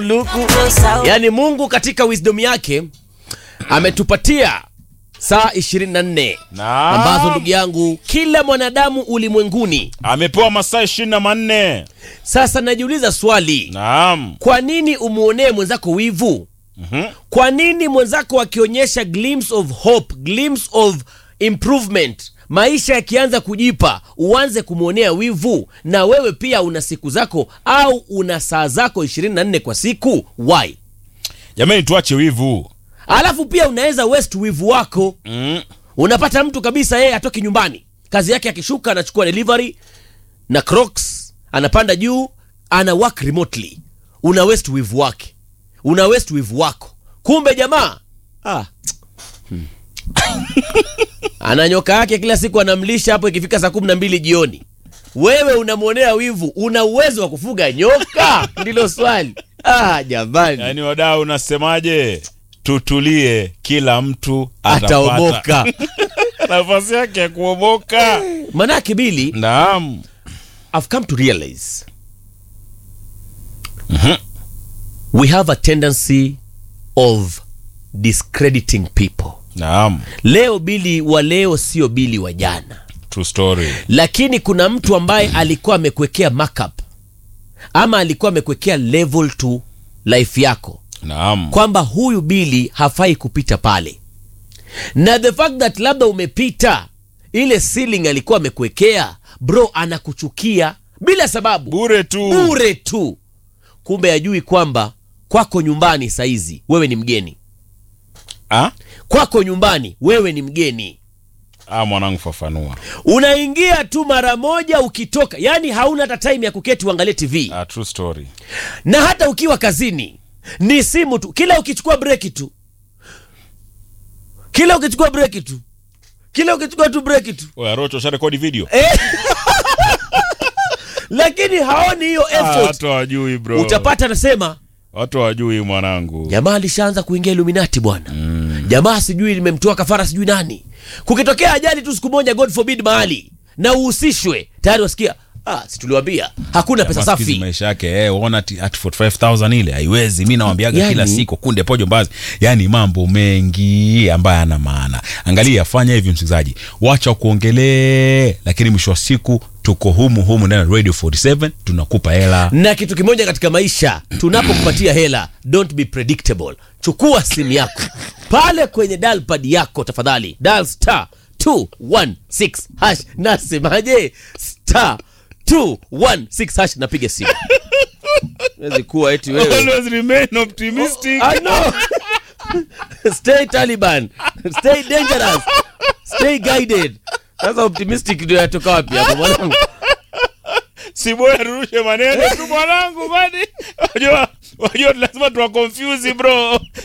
luku yaani mungu katika wisdom yake ametupatia saa 24 Naam. ambazo ndugu yangu kila mwanadamu ulimwenguni amepewa masaa ishirini na manne sasa najiuliza swali naam kwa nini umwonee mwenzako wivu Mhm. kwa nini mwenzako akionyesha glimpse of hope glimpse of improvement maisha yakianza kujipa uanze kumwonea wivu na wewe pia una siku zako au una saa zako 24 kwa siku why jamani tuache wivu alafu pia unaweza west wivu wako mm. unapata mtu kabisa yeye atoki nyumbani kazi yake akishuka anachukua delivery na crocs anapanda juu ana work remotely una west wivu wake una west wivu wako kumbe jamaa ah. hmm. ana nyoka yake kila siku anamlisha hapo ikifika saa kumi na mbili jioni wewe unamwonea wivu una uwezo wa kufuga nyoka ndilo swali ah, jamani yaani wadau unasemaje tutulie kila mtu atapata ataoboka nafasi yake ya kuoboka manake bili naam I've come to realize we have a tendency of discrediting people. naam Leo bili wa leo sio bili wa jana, true story lakini kuna mtu ambaye alikuwa amekuwekea markup ama alikuwa amekuwekea level to life yako naam kwamba huyu bili hafai kupita pale, na the fact that labda umepita ile ceiling alikuwa amekuwekea, bro, anakuchukia bila sababu bure tu bure tu kumbe ajui kwamba kwako nyumbani saizi wewe ni mgeni ah? kwako nyumbani wewe ni mgeni ah, mwanangu fafanua unaingia tu mara moja ukitoka yaani hauna hata time ya kuketi uangalie tv ah, true story na hata ukiwa kazini ni simu tu kila ukichukua breki tu kila ukichukua breki tu kila ukichukua tu breki tu Oya, rocho sharekodi video lakini haoni hiyo ah, effort watu hawajui bro utapata anasema watu hawajui mwanangu jamaa alishaanza kuingia iluminati bwana mm. jamaa sijui limemtoa kafara sijui nani kukitokea ajali tu siku moja god forbid mahali na uhusishwe tayari wasikia ah, situliwambia hakuna pesa Jamaa siku hizi safi maisha yake eh, uona ati at 45000 ile haiwezi mi nawambiaga Yani- kila siku kunde pojo mbazi yani mambo mengi ambayo ana maana angalia fanya hivi msikilizaji wacha kuongelee lakini mwisho wa siku tuko humu humu ndani ya radio 47 tunakupa hela na kitu kimoja katika maisha tunapokupatia hela don't be predictable chukua simu yako pale kwenye dalpad yako tafadhali dal star 216 hash nasemaje star 216 hash napiga simu wezi kuwa eti wewe Always remain optimistic I know. Stay Taliban. Stay dangerous. Stay guided. Sasa optimistic ndio yatoka wapi hapo mwanangu? si bora turushe maneno tu mwanangu kwani wajua wajua lazima tuwa confuse bro